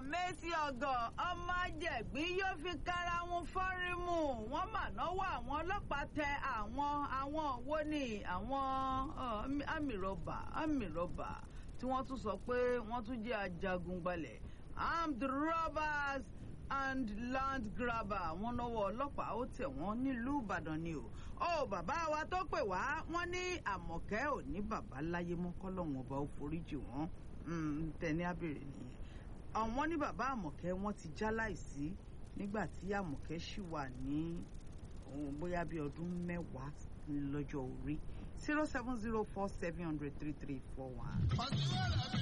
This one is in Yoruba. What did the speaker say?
mẹ́sì ọ̀gọ̀ ọmọ ajẹ̀gbín yóò fi kára wọn fọ́rímù wọ́n mà náwó àwọn ọlọ́pàá tẹ àwọn àwọn wo ni àwọn àmìrọ̀bà àmìrọ̀bà tí wọ́n tún sọ pé wọ́n tún jẹ́ ajagunbalẹ̀ armed robbers and land grabber wọ́n náwó ọlọ́pàá ó tẹ̀ wọ́n nílùú ìbàdàn ni o ó bàbá wa tó pè wá wọ́n ní àmọ̀kẹ́ ò ní bàbá láyé mọ́ kọ́lọ́hún ọba ó foríjì wọ́n tẹ̀ní abèrè nìyẹn àwọn ní bàbá àmọ̀kẹ́ wọ́n ti já láìsí nígbà tí àmọ̀kẹ́ ṣì wà ní bóyá bí ọdún mẹ́wàá lọ́jọ́ orí zero seven zero four seven hundred three three four one.